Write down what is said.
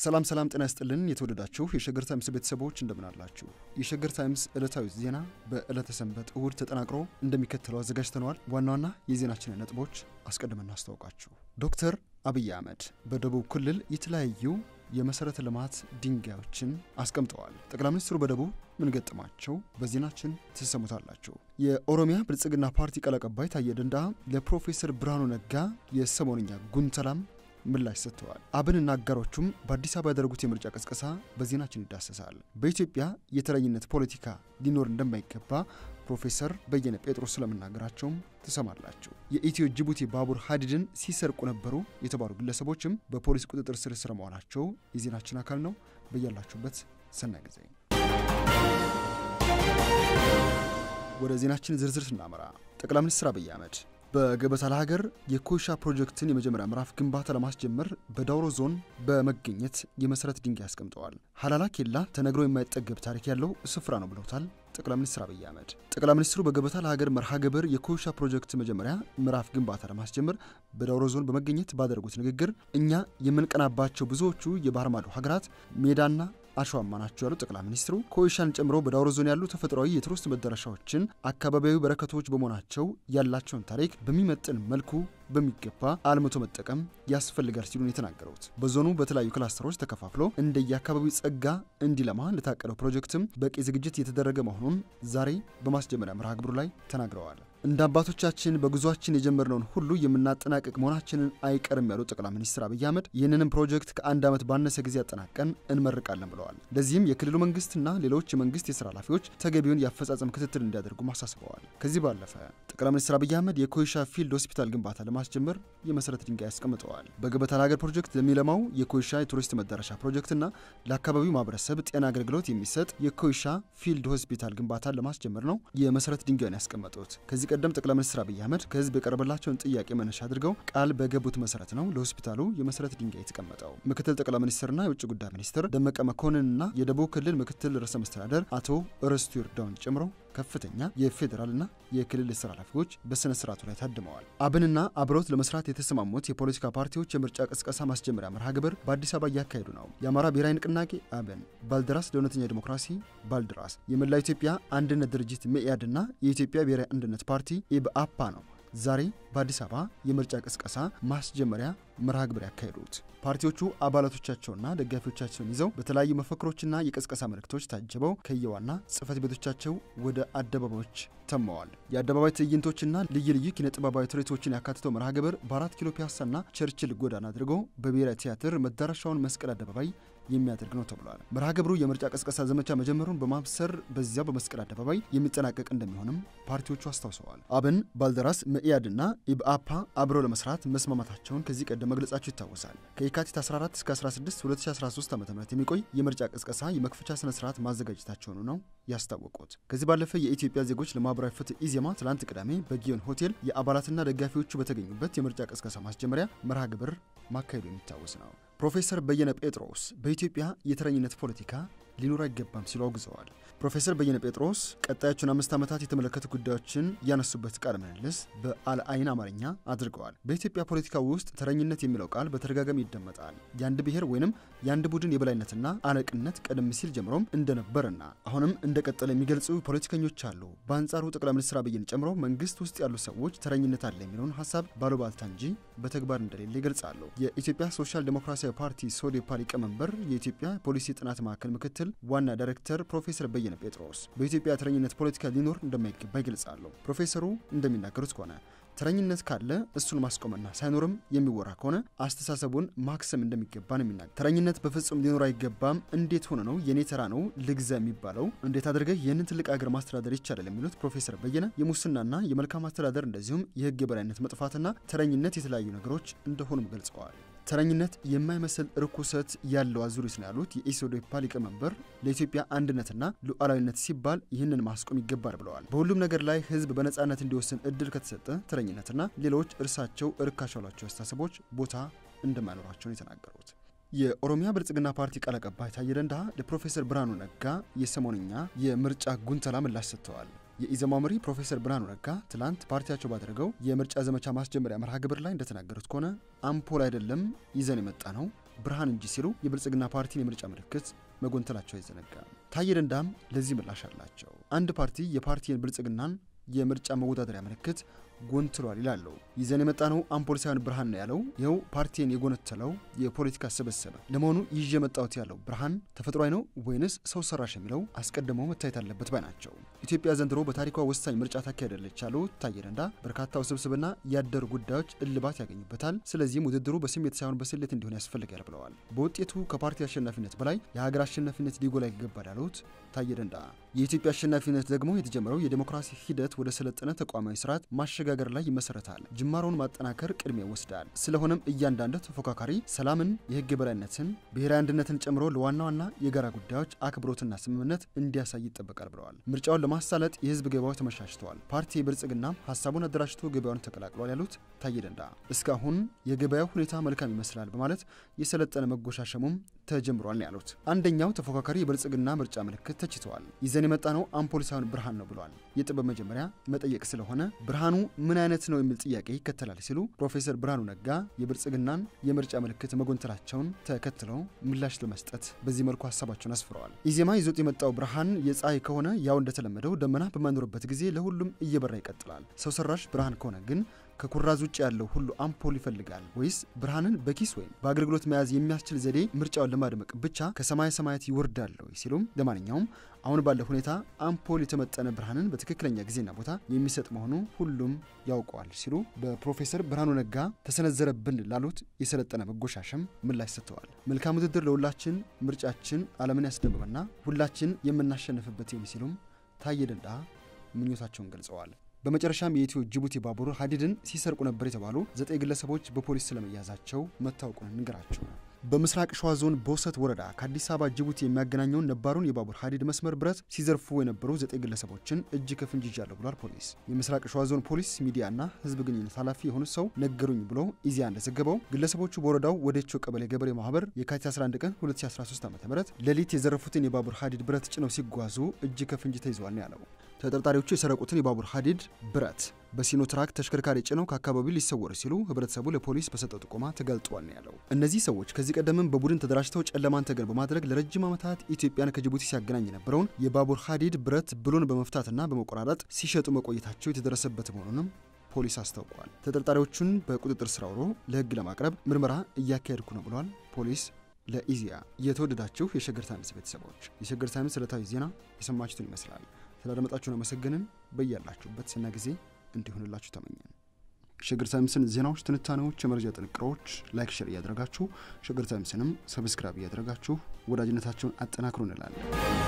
ሰላም ሰላም፣ ጤና ይስጥልን የተወደዳችሁ የሸገር ታይምስ ቤተሰቦች እንደምን አላችሁ? የሸገር ታይምስ ዕለታዊ ዜና በዕለተ ሰንበት እሁድ ተጠናቅሮ እንደሚከተለው አዘጋጅተነዋል። ዋና ዋና የዜናችንን ነጥቦች አስቀድመን እናስታውቃችሁ። ዶክተር አብይ አህመድ በደቡብ ክልል የተለያዩ የመሰረተ ልማት ድንጋዮችን አስቀምጠዋል። ጠቅላይ ሚኒስትሩ በደቡብ ምን ገጠማቸው? በዜናችን ትሰሙታላችሁ። የኦሮሚያ ብልጽግና ፓርቲ ቃል አቀባይ ታዬ ደንደዓ ለፕሮፌሰር ብርሃኑ ነጋ የሰሞንኛ ጉንተላም ምላሽ ሰጥተዋል። አብንና አጋሮቹም በአዲስ አበባ ያደረጉት የምርጫ ቅስቀሳ በዜናችን ይዳሰሳል። በኢትዮጵያ የተረኝነት ፖለቲካ ሊኖር እንደማይገባ ፕሮፌሰር በየነ ጴጥሮስ ስለመናገራቸውም ትሰማላችሁ። የኢትዮ ጅቡቲ ባቡር ሀዲድን ሲሰርቁ ነበሩ የተባሉ ግለሰቦችም በፖሊስ ቁጥጥር ስር ስር መዋላቸው የዜናችን አካል ነው። በያላችሁበት ሰናይ ጊዜ። ወደ ዜናችን ዝርዝር ስናመራ ጠቅላይ ሚኒስትር አብይ አህመድ በገበታ ለሀገር የኮይሻ ፕሮጀክትን የመጀመሪያ ምዕራፍ ግንባታ ለማስጀመር በዳውሮ ዞን በመገኘት የመሰረት ድንጋይ አስቀምጠዋል። ሀላላ ኬላ ተነግሮ የማይጠገብ ታሪክ ያለው ስፍራ ነው ብለውታል ጠቅላይ ሚኒስትር አብይ አህመድ። ጠቅላይ ሚኒስትሩ በገበታ ለሀገር መርሃ ግብር የኮይሻ ፕሮጀክት መጀመሪያ ምዕራፍ ግንባታ ለማስጀመር በዳውሮ ዞን በመገኘት ባደረጉት ንግግር እኛ የምንቀናባቸው ብዙዎቹ የባህር ማዶ ሀገራት ሜዳና አሸዋማ ናቸው ያሉት ጠቅላይ ሚኒስትሩ ኮይሻን ጨምሮ በዳውሮ ዞን ያሉ ተፈጥሯዊ የቱሪስት መዳረሻዎችን አካባቢያዊ በረከቶች በመሆናቸው ያላቸውን ታሪክ በሚመጥን መልኩ በሚገባ አልምቶ መጠቀም ያስፈልጋል ሲሉ ነው የተናገሩት። በዞኑ በተለያዩ ክላስተሮች ተከፋፍሎ እንደየአካባቢው ጸጋ እንዲለማ ለታቀደው ፕሮጀክትም በቂ ዝግጅት የተደረገ መሆኑን ዛሬ በማስጀመሪያ መርሃ ግብሩ ላይ ተናግረዋል። እንደ አባቶቻችን በጉዟችን የጀመርነውን ሁሉ የምናጠናቀቅ መሆናችንን አይቀርም ያሉት ጠቅላይ ሚኒስትር አብይ አህመድ ይህንንም ፕሮጀክት ከአንድ ዓመት ባነሰ ጊዜ አጠናቀን እንመርቃለን ብለዋል። ለዚህም የክልሉ መንግስትና ሌሎች የመንግስት የስራ ኃላፊዎች ተገቢውን የአፈጻጸም ክትትል እንዲያደርጉም አሳስበዋል። ከዚህ ባለፈ ጠቅላይ ሚኒስትር አብይ አህመድ የኮይሻ ፊልድ ሆስፒታል ግንባታ ለማስጀመር የመሰረት ድንጋይ አስቀምጠዋል። በገበታ ለሀገር ፕሮጀክት ለሚለማው የኮይሻ የቱሪስት መዳረሻ ፕሮጀክትና ለአካባቢው ማህበረሰብ ጤና አገልግሎት የሚሰጥ የኮይሻ ፊልድ ሆስፒታል ግንባታን ለማስጀመር ነው የመሰረት ድንጋዩን ያስቀመጡት። ከዚህ ቀደም ጠቅላይ ሚኒስትር አብይ አህመድ ከህዝብ የቀረበላቸውን ጥያቄ መነሻ አድርገው ቃል በገቡት መሰረት ነው ለሆስፒታሉ የመሰረት ድንጋይ የተቀመጠው። ምክትል ጠቅላይ ሚኒስትርና የውጭ ጉዳይ ሚኒስትር ደመቀ መኮንንና የደቡብ ክልል ምክትል ርዕሰ መስተዳደር አቶ ርስቱ ይርዳውን ጨምሮ ከፍተኛ የፌዴራልና የክልል ስራ ኃላፊዎች በስነ ስርዓቱ ላይ ታድመዋል። አብንና አብረውት ለመስራት የተሰማሙት የፖለቲካ ፓርቲዎች የምርጫ ቅስቀሳ ማስጀመሪያ መርሃ ግብር በአዲስ አበባ እያካሄዱ ነው። የአማራ ብሔራዊ ንቅናቄ አብን፣ ባልደራስ ለእውነተኛ ዲሞክራሲ ባልደራስ፣ የመላው ኢትዮጵያ አንድነት ድርጅት መኢአድና የኢትዮጵያ ብሔራዊ አንድነት ፓርቲ ኢብአፓ ነው ዛሬ በአዲስ አበባ የምርጫ ቅስቀሳ ማስጀመሪያ መርሃ ግብር ያካሄዱት። ፓርቲዎቹ አባላቶቻቸውና ደጋፊዎቻቸውን ይዘው በተለያዩ መፈክሮችና የቅስቀሳ መልእክቶች ታጅበው ከየዋና ጽህፈት ቤቶቻቸው ወደ አደባባዮች ተመዋል። የአደባባይ ትዕይንቶችና ልዩ ልዩ ኪነ ጥበባዊ ትርኢቶችን ያካትተው መርሃ ግብር በአራት ኪሎ ፒያሳና ቸርችል ጎዳና አድርጎ በብሔራዊ ቲያትር መዳረሻውን መስቀል አደባባይ የሚያደርግ ነው ተብሏል። መርሃ ግብሩ የምርጫ ቅስቀሳ ዘመቻ መጀመሩን በማብሰር በዚያው በመስቀል አደባባይ የሚጠናቀቅ እንደሚሆንም ፓርቲዎቹ አስታውሰዋል። አብን፣ ባልደራስ፣ መኢአድና ኢብአፓ አብረው ለመስራት መስማማታቸውን ከዚህ ቀደም መግለጻቸው ይታወሳል። ከየካቲት 14 እስከ 16 2013 ዓ ም የሚቆይ የምርጫ ቅስቀሳ የመክፈቻ ስነ ስርዓት ማዘጋጀታቸውን ነው ያስታወቁት። ከዚህ ባለፈ የኢትዮጵያ ዜጎች ለማህበራዊ ፍትህ ኢዜማ ትላንት ቅዳሜ በጊዮን ሆቴል የአባላትና ደጋፊዎቹ በተገኙበት የምርጫ ቅስቀሳ ማስጀመሪያ መርሃ ግብር ማካሄዱ የሚታወስ ነው። ፕሮፌሰር በየነ ጴጥሮስ በኢትዮጵያ የተረኝነት ፖለቲካ ሊኖር አይገባም ሲሉ አውግዘዋል። ፕሮፌሰር በየነ ጴጥሮስ ቀጣዮቹን አምስት ዓመታት የተመለከቱ ጉዳዮችን ያነሱበት ቃለ ምልልስ በአልአይን አማርኛ አድርገዋል። በኢትዮጵያ ፖለቲካ ውስጥ ተረኝነት የሚለው ቃል በተደጋጋሚ ይደመጣል። የአንድ ብሔር ወይንም የአንድ ቡድን የበላይነትና አለቅነት ቀደም ሲል ጀምሮም እንደነበርና አሁንም እንደቀጠለ የሚገልጹ ፖለቲከኞች አሉ። በአንጻሩ ጠቅላይ ሚኒስትር አብይን ጨምሮ መንግስት ውስጥ ያሉ ሰዎች ተረኝነት አለ የሚለውን ሀሳብ ባሉባልታ እንጂ በተግባር እንደሌለ ይገልጻሉ። የኢትዮጵያ ሶሻል ዴሞክራሲያዊ ፓርቲ ሶዴፓ ሊቀመንበር የኢትዮጵያ ፖሊሲ ጥናት ማዕከል ምክትል ዋና ዳይሬክተር ፕሮፌሰር በየነ ጴጥሮስ በኢትዮጵያ ተረኝነት ፖለቲካ ሊኖር እንደማይገባ ይገልጻሉ። ፕሮፌሰሩ እንደሚናገሩት ከሆነ ተረኝነት ካለ እሱን ማስቆምና ሳይኖርም የሚወራ ከሆነ አስተሳሰቡን ማክሰም እንደሚገባ ነው የሚናገር። ተረኝነት በፍጹም ሊኖር አይገባም። እንዴት ሆነ ነው የኔ ተራ ነው ልግዛ የሚባለው? እንዴት አድርገህ ይህንን ትልቅ ሀገር ማስተዳደር ይቻላል? የሚሉት ፕሮፌሰር በየነ የሙስናና የመልካም አስተዳደር እንደዚሁም የህግ የበላይነት መጥፋትና ተረኝነት የተለያዩ ነገሮች እንደሆኑም ገልጸዋል። ተረኝነት የማይመስል ርኩሰት ያለው አዙሪት ነው ያሉት የኢሶዴፓ ሊቀመንበር ለኢትዮጵያ አንድነትና ሉዓላዊነት ሲባል ይህንን ማስቆም ይገባል ብለዋል። በሁሉም ነገር ላይ ህዝብ በነፃነት እንዲወስን እድል ከተሰጠ ተረኝነትና ሌሎች እርሳቸው እርካሽ ያሏቸው አስተሳሰቦች ቦታ እንደማይኖራቸውን የተናገሩት የኦሮሚያ ብልጽግና ፓርቲ ቃል አቀባይ ታዬ ደንደዓ ለፕሮፌሰር ብርሃኑ ነጋ የሰሞንኛ የምርጫ ጉንተላ ምላሽ ሰጥተዋል። የኢዘማው መሪ ፕሮፌሰር ብርሃኑ ነጋ ትላንት ፓርቲያቸው ባደረገው የምርጫ ዘመቻ ማስጀመሪያ መርሃ ግብር ላይ እንደተናገሩት ከሆነ አምፖል አይደለም ይዘን የመጣ ነው ብርሃን እንጂ ሲሉ የብልጽግና ፓርቲን የምርጫ ምልክት መጎንተላቸው አይዘነጋም። ታዬ ደንዳም ለዚህ ምላሽ አላቸው። አንድ ፓርቲ የፓርቲን ብልጽግናን የምርጫ መወዳደሪያ ምልክት ጎንትሏል ይላሉ። ይዘን የመጣ ነው አምፖል ሳይሆን ብርሃን ነው ያለው ይኸው ፓርቲን የጎነተለው የፖለቲካ ስብስብ ለመሆኑ ይዤ የመጣሁት ያለው ብርሃን ተፈጥሯዊ ነው ወይንስ ሰው ሰራሽ የሚለው አስቀድሞ መታየት አለበት ባይ ናቸው። ኢትዮጵያ ዘንድሮ በታሪኳ ወሳኝ ምርጫ ታካሄዳለች ያሉት ታዬ ደንዳ በርካታ ውስብስብና ያደሩ ጉዳዮች እልባት ያገኙበታል። ስለዚህም ውድድሩ በስሜት ሳይሆን በስሌት እንዲሆን ያስፈልጋል ብለዋል። በውጤቱ ከፓርቲ አሸናፊነት በላይ የሀገር አሸናፊነት ሊጎላ ይገባል ያሉት ታዬ ደንዳ የኢትዮጵያ አሸናፊነት ደግሞ የተጀመረው የዴሞክራሲ ሂደት ወደ ሰለጠነ ተቋማዊ ስርዓት ማሸጋገር ላይ ይመሰረታል። ጅማሮውን ማጠናከር ቅድሚያ ይወስዳል። ስለሆነም እያንዳንዱ ተፎካካሪ ሰላምን፣ የህግ የበላይነትን፣ ብሔራዊ አንድነትን ጨምሮ ለዋና ዋና የጋራ ጉዳዮች አክብሮትና ስምምነት እንዲያሳይ ይጠበቃል ብለዋል። ምርጫውን ለማሳለጥ የህዝብ ገበያዎች ተመቻችተዋል። ፓርቲ ብልጽግና ሀሳቡን አደራጅቶ ገበያውን ተቀላቅሏል ያሉት ታዬ ደንዳ እስካሁን የገበያው ሁኔታ መልካም ይመስላል በማለት የሰለጠነ መጎሻሸሙም ተጀምሯል ያሉት አንደኛው ተፎካካሪ የብልጽግና ምርጫ ምልክት ተችተዋል። ይዘን የመጣ ነው አምፖል ሳይሆን ብርሃን ነው ብሏል። የጥበብ መጀመሪያ መጠየቅ ስለሆነ ብርሃኑ ምን አይነት ነው የሚል ጥያቄ ይከተላል ሲሉ ፕሮፌሰር ብርሃኑ ነጋ የብልጽግናን የምርጫ ምልክት መጎንተላቸውን ተከትለው ምላሽ ለመስጠት በዚህ መልኩ ሀሳባቸውን አስፍረዋል። ኢዜማ ይዞት የመጣው ብርሃን የፀሐይ ከሆነ ያው እንደተለመደው ደመና በማይኖርበት ጊዜ ለሁሉም እየበራ ይቀጥላል። ሰው ሰራሽ ብርሃን ከሆነ ግን ከኩራዝ ውጭ ያለው ሁሉ አምፖል ይፈልጋል ወይስ ብርሃንን በኪስ ወይም በአገልግሎት መያዝ የሚያስችል ዘዴ ምርጫውን ለማድመቅ ብቻ ከሰማይ ሰማያት ይወርዳል ሲሉም ለማንኛውም አሁን ባለው ሁኔታ አምፖል የተመጠነ ብርሃንን በትክክለኛ ጊዜና ቦታ የሚሰጥ መሆኑ ሁሉም ያውቀዋል ሲሉ በፕሮፌሰር ብርሃኑ ነጋ ተሰነዘረብን ላሉት የሰለጠነ መጎሻሸም ምላሽ ሰጥተዋል። መልካም ውድድር ለሁላችን፣ ምርጫችን ዓለምን ያስደምመና ሁላችን የምናሸንፍበት ይሁን ሲሉም ታዬ ደንዳ ምኞታቸውን ገልጸዋል። በመጨረሻም የኢትዮ ጅቡቲ ባቡር ሀዲድን ሲሰርቁ ነበር የተባሉ ዘጠኝ ግለሰቦች በፖሊስ ስለመያዛቸው መታወቁን እንገራቸው። በምስራቅ ሸዋ ዞን ቦሰት ወረዳ ከአዲስ አበባ ጅቡቲ የሚያገናኘውን ነባሩን የባቡር ሀዲድ መስመር ብረት ሲዘርፉ የነበሩ ዘጠኝ ግለሰቦችን እጅ ከፍንጅ ይዣለሁ ብሏል ፖሊስ። የምስራቅ ሸዋ ዞን ፖሊስ ሚዲያና ሕዝብ ግንኙነት ኃላፊ የሆኑት ሰው ነገሩኝ ብሎ ኢዜአ እንደዘገበው ግለሰቦቹ በወረዳው ወደቾ ቀበሌ ገበሬ ማህበር የካቲት 11 ቀን 2013 ዓ ም ሌሊት የዘረፉትን የባቡር ሀዲድ ብረት ጭነው ሲጓዙ እጅ ከፍንጅ ተይዘዋል ነው ያለው። ተጠርጣሪዎቹ የሰረቁትን የባቡር ሀዲድ ብረት በሲኖትራክ ተሽከርካሪ ጭነው ከአካባቢው ሊሰወሩ ሲሉ ህብረተሰቡ ለፖሊስ በሰጠው ጥቆማ ተገልጧል ነው ያለው። እነዚህ ሰዎች ከዚህ ቀደምም በቡድን ተደራጅተው ጨለማን ተገን በማድረግ ለረጅም ዓመታት ኢትዮጵያን ከጅቡቲ ሲያገናኝ የነበረውን የባቡር ሀዲድ ብረት ብሎን በመፍታትና በመቆራረጥ ሲሸጡ መቆየታቸው የተደረሰበት መሆኑንም ፖሊስ አስታውቋል። ተጠርጣሪዎቹን በቁጥጥር ስር አውሎ ለህግ ለማቅረብ ምርመራ እያካሄድኩ ነው ብሏል ፖሊስ ለኢዜአ። የተወደዳችሁ የሸገር ታይምስ ቤተሰቦች የሸገር ታይምስ ዕለታዊ ዜና የሰማችሁትን ይመስላል። ስላደመጣችሁን አመሰግንን። በያላችሁበት ስና ጊዜ እንዲሆንላችሁ ተመኘን። ሸገር ታይምስን ዜናዎች፣ ትንታኔዎች፣ የመረጃ ጥንቅሮች ላይክ፣ ሼር እያደረጋችሁ ሸገር ታይምስንም ሰብስክራይብ እያደረጋችሁ ወዳጅነታቸውን አጠናክሩ እንላለን።